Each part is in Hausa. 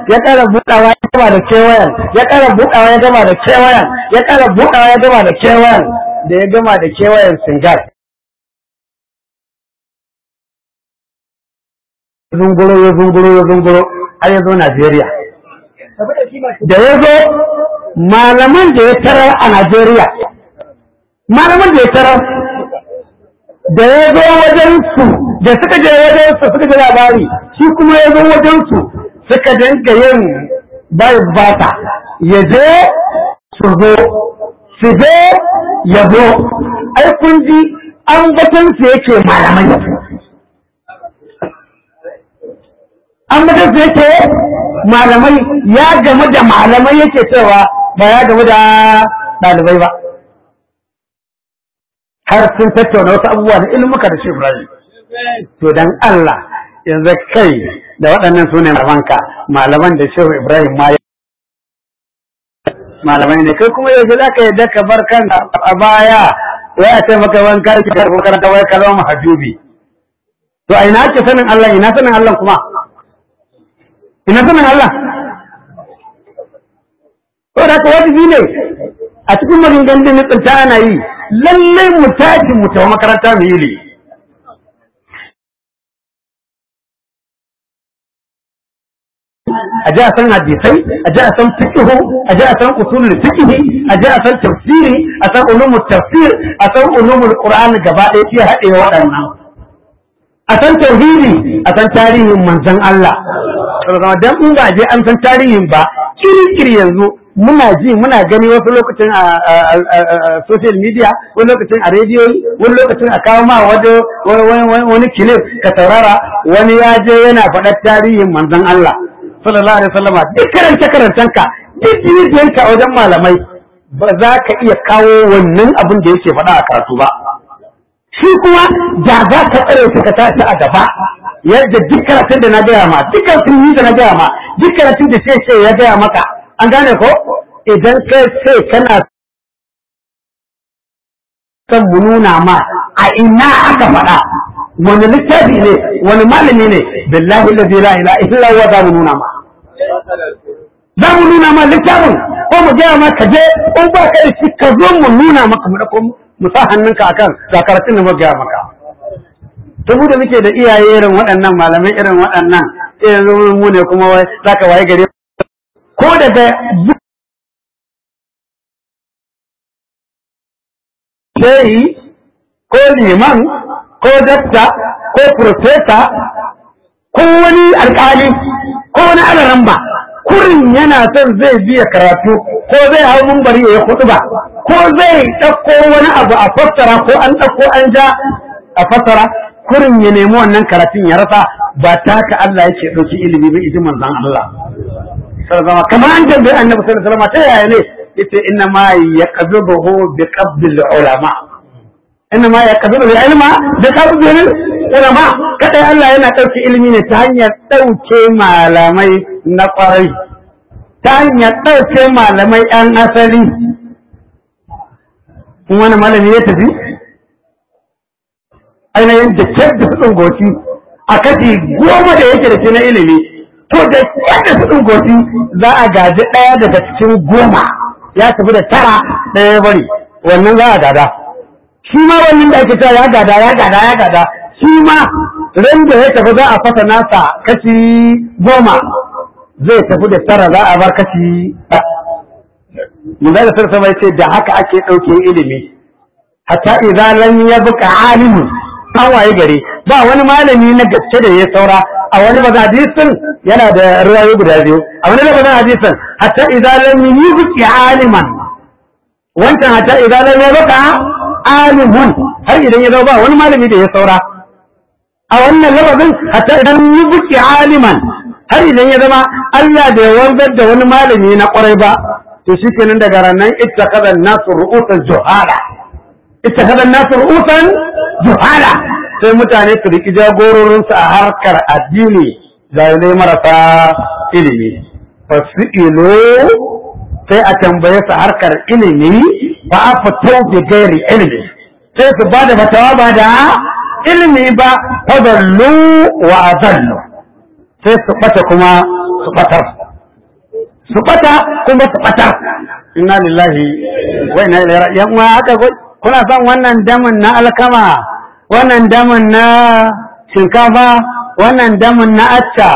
ya ƙara buɗawa ya gama da kewayen ya ƙara buɗawa ya gama da kewayen ya ƙara buɗawa ya gama da kewayen da ya gama da kewayen singar zunguro ya zunguro ya zunguro har ya zo Najeriya da ya zo malaman da ya tarar a Najeriya malaman da ya tarar da ya zo wajen su da suka je wajen su suka ji labari shi kuma ya zo wajen su suka dinga yin bai bata ya je su zo su je ya zo ai kun ji an batun su yake malamai an batun su yake malamai ya gamu da malamai yake cewa ba ya gamu da ɗalibai ba har sun tattauna wasu abubuwa da ilmuka da shi Ibrahim. To dan Allah yanzu kai da waɗannan su ne malamanka malaman da Shehu Ibrahim ma malamai ne kai kuma yanzu za ka yadda ka bar kan a baya wai a ce maka wani karfi ka ko karanta wai ka zama mahajubi. To a ina ake sanin Allah ina sanin Allah kuma? Ina sanin Allah? Ko da ka wajibi ne a cikin maganganun da nutsinta ana yi lallai mu tashi mu tafi makaranta mu yi ilimi a ji a san hadisai a ji a san fiqhu a ji a san usulul fiqhi a ji a san tafsiri a san ulumul tafsir a san ulumul qur'an gaba ɗaya ke haɗe waɗannan a san tauhidi a san tarihin manzon Allah dan in ba je an san tarihin ba kiri yanzu muna ji muna gani wasu lokacin a social media wani lokacin a rediyo wani lokacin a kawo ma wani kilif ka saurara wani ya je yana faɗar tarihin manzon Allah sallallahu alaihi wasallama duk karance karancenka duk jijiyanka a wajen malamai ba za ka iya kawo wannan abin da yake faɗa a karatu ba shi kuma da za ka tsare shi ka tashi a gaba yadda duk karatun da na gaya ma duk karatun da na gaya ma duk karatun da sai ya gaya maka an gane ko idan kai ce kana son mu nuna ma a ina aka faɗa wani littafi ne wani malami ne billahi allazi la ilaha illa huwa za mu nuna ma za mu nuna ma littafin ko mu gaya ma ka je in ba ka da shi ka zo mu nuna maka mu dako mu sa hannunka akan ga karatun da mu gaya maka saboda muke da iyaye irin waɗannan malamai irin waɗannan sai yanzu mu ne kuma wai zaka waye gare ko daga shehi ko liman ko dakta ko profesa ko wani alkali ko wani alaramba kurin yana son zai biya karatu ko zai hau mumbari ya kudu ba ko zai ɗauko wani abu a fassara ko an ɗauko an ja a fassara kurin ya nemi wannan karatun ya rasa ba taka Allah yake ɗauki ilimi ba iji manzan Allah sallallahu kamar an tambayi annabi sallallahu alaihi wasallam ta yaya ne yace inna ma yaqbiduhu bi qabdil ulama inna ma yaqbidu al ilma bi qabdil ulama kada Allah yana dauke ilimi ne ta hanyar dauke malamai na kwarai ta hanyar dauke malamai yan asali in wani malami ya tafi ainihin da kyar da su goci a kashi goma da yake da shi na ilimi to da yadda su ɗungoti za a gaji ɗaya daga cikin goma ya tafi da tara ɗaya ya bari wannan za a gada shi ma wannan da ake cewa ya gada ya gada ya gada shi ma ran da ya tafi za a fasa nasa kashi goma zai tafi da tara za a bar kashi mun da sarsa bai ce da haka ake ɗauke ilimi hatta idan lam yabqa alimun an waye gari ba wani malami na gaske da ya saura a wani maza hadisin yana da ruwayo guda biyu a wani maza hadisin hatta idan lam yubqi aliman wancan hatta idan lam yubqa alimun har idan ya zama ba wani malami da ya saura a wannan lafazin hatta idan yubqi aliman har idan ya zama Allah bai wanzar da wani malami na kwarai ba to shikenan daga ranar ittakhadha an-nasu ru'usan juhala ittakhadha an-nasu ru'usan juhala sai mutane su riki jagororinsu a harkar addini jahilai marasa ilimi fasi'ilu sai a tambaye su harkar ilimi ba a fito bi gairi ilimi sai su ba da fatawa ba da ilimi ba fadallu wa azallu sai su bata kuma su batar su bata kuma su bata inna lillahi wa inna ilaihi raji'un yan haka kuna son wannan damin na alkama wannan damin na shinkafa wannan damin na acca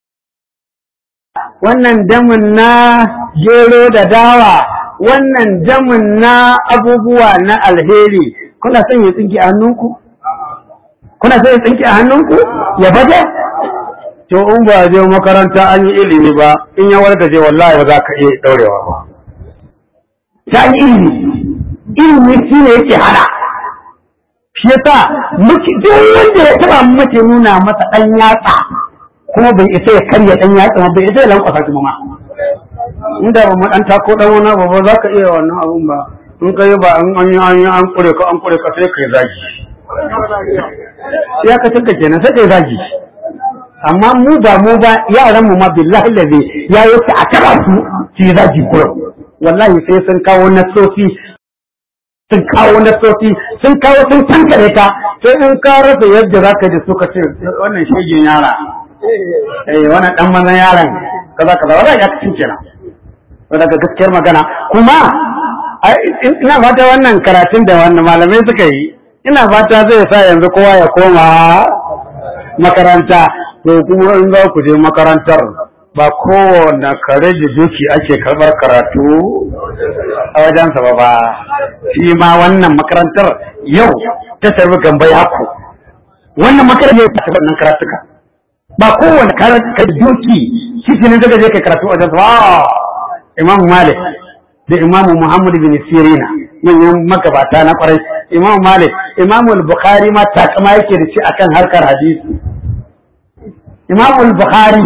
wannan damin na gero da dawa wannan damin na abubuwa na alheri kuna son ya tsinki a hannunku kuna son ya tsinki a hannunku ya baje to in ba je makaranta an yi ilimi ba in ya warka je wallahi ba za ka iya daurewa ba ta yi ilimi ilimi shi ne yake hana shi yasa muke duk wanda ya taba muke nuna masa dan yatsa kuma bai isa ya karya dan yatsa ba bai isa ya lankwasa shi ma inda ba mu dan tako dan wani ba ba za ka iya wannan abun ba in kai ba an an an an kure ka an kure ka sai kai zagi ya ka tunka kenan sai kai zagi amma mu ba mu ba yaran mu ma billahi lazi ya yi a taba su ci zagi kurum wallahi sai sun kawo nasofi sun kawo nasofi sun kawo sun tankare ka sai in ka rasa yadda za ka ji suka ce wannan shegin yara eh wannan dan manzan yaran kaza kaza wannan ya kacin kenan daga gaskiyar magana kuma ina fata wannan karatun da wannan malamai suka yi ina fata zai sa yanzu kowa ya koma makaranta to kuma in za ku je makarantar ba kowane kare da duki ake karɓar karatu a wajensa ba ba shi ma wannan makarantar yau ta tarbi gamba yaku wannan makarantar ta tarbi wannan karatuka ba kowane kare da duki shi ne daga je kai karatu a wajensa ba imam malik da imam muhammad bin sirina manyan magabata na kwarai imam malik imam al-bukhari ma takama yake da shi akan harkar hadisi imam al-bukhari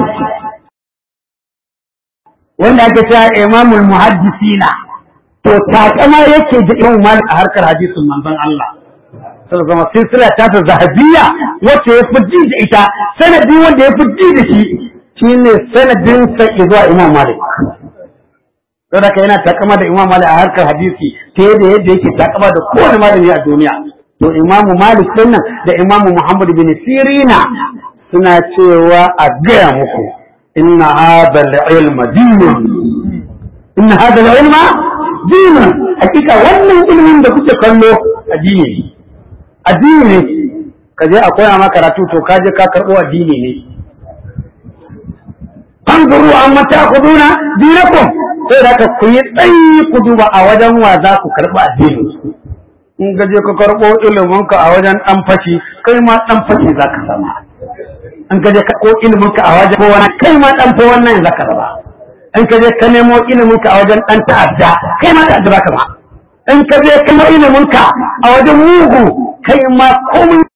wanda ake cewa imamul muhaddisina to takama yake da imam malik a harkar hadisin manzon Allah sai zama silsila ta ta zahabiyya wacce ya fi da ita sanadi wanda ya fi da shi shine sanadin sa zuwa imam malik don haka yana takama da imam malik a harkar hadisi ta yadda yadda yake takama da kowane malami a duniya to imam malik din nan da imam muhammad bin sirina suna cewa a gaya muku inna hadha al-ilma dinun inna hadha al-ilma dinun hakika wannan ilimin da kuke kallo addini ne addini ne ka je a koya maka karatu to ka je ka karbo addini ne anzuru amma ta'khuduna dinakum sai da ku yi tsayi ku duba a wajen wa za ku karba addini in ka je ka karbo ilimin ka a wajen dan fashi kai ma dan fashi za ka sama in ka je ko ilimin ka a wajen ko wani kai ma dan fa wannan zaka raba in ka je ka nemo ilimin ka a wajen dan ta'adda kai ma ta'adda zaka ba in ka je ka nemo ilimin ka a wajen mugu kai ma komai